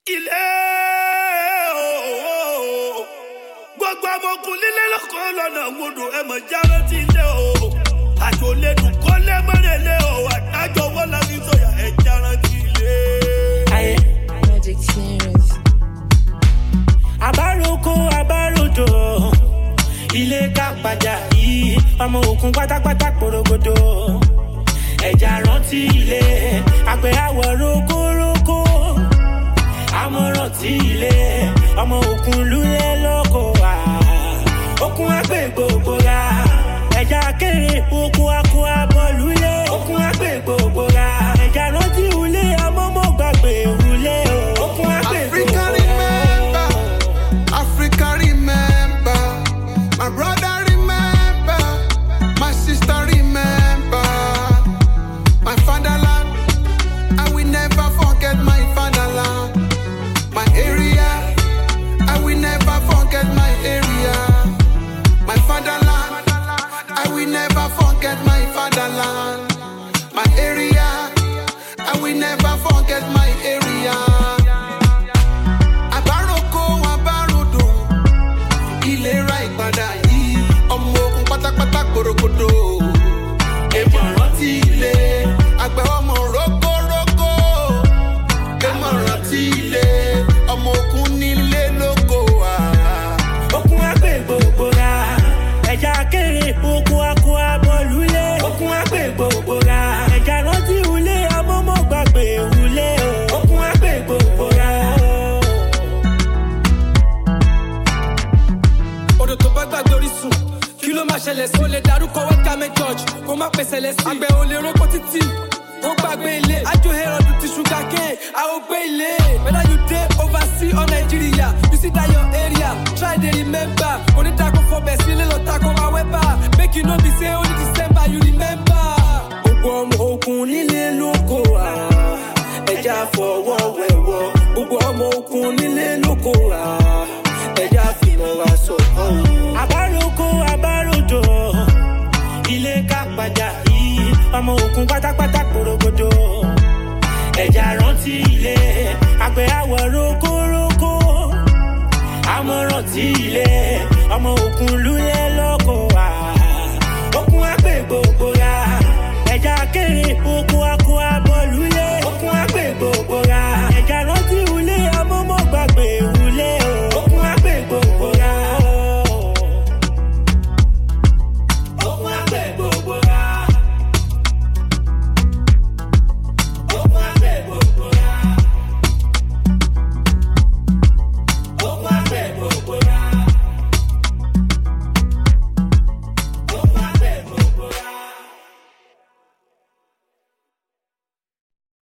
ilé ooo gbogbo ọmọkùn lílé lọkọ lọnà gbọdọ ẹ mọ jáwé tí ilé o àjò lẹnu kọlẹ mọrẹlẹ o àdájọ wọn láti sọyà ẹ jára tí ilé. ayé Magic Series. àbáròkọ àbáròdò ilé kápadà yìí ọmọ òkun pátápátá porogodo ẹja rántí ilé àgbẹ̀ àwọ̀ rokoroko àmọ̀ràn tí ilé ọmọ òkun lulẹ̀ lóko wá òkun àgbẹ̀ gbogbo ra ẹja kéré òkun akọ abọ́ lulẹ̀ òkun àgbẹ̀ gbogbo ra ẹja rántí ilé amọ́mọ́ gbàgbé wulẹ̀ o òkun àgbẹ̀ Africa gbogbo ra. remember, Africa remember, my brother remember, my sister remember, my fatherland. I will never forget my fatherland, my area. I will never forget my area, my fatherland. I will never forget my fatherland, my area. I will never forget my area. àbáròkọ àbáròdò ìlera ìpadà yìí ọmọ ogun pátápátá korokodo èèmọ̀ rántí ilé àgbẹ̀ ọmọ rókórókó èèmọ̀ rántí ilé ọmọ ogun nílé lóko wà. okun agbe gbogbo ra ẹja kéré okun akọ abọlulẹ okun agbe gbogbo ra ẹja rántí ulé amọmọ gbàgbé ulé o okun agbe gbogbo ra. odò tó bá gbàgbé orísun kí ló máa ṣẹlẹ̀ sí. o lè darúkọ wẹ́tàmẹ́ george kó má pèsè lẹ́sìn. àgbẹ̀ ò lè roko títì kó gbàgbé ilé. ajo herod ti ṣúgà kéè a ò gbé ilé. whether you dey oversea or nigeria you see that your area try dey remember. onídàkọ̀ fọbẹ̀ sílé lọ takò awẹ́bà make you no be say only december you remember. gbogbo ọmọ ogun nílé lóko wa ẹja fọwọ́ wẹ̀wọ́ gbogbo ọmọ ogun nílé lóko wa ẹja fìmọ̀ wa sọ̀kọ́. àbáròkọ àbáròdò ilé kápadà yìí ọmọ ogun pátápátá porogodo ẹja rántí ilé àgbẹ̀ àwọ̀ rokoroko àmọ̀ràn tí ilé ọmọ ogun lulẹ̀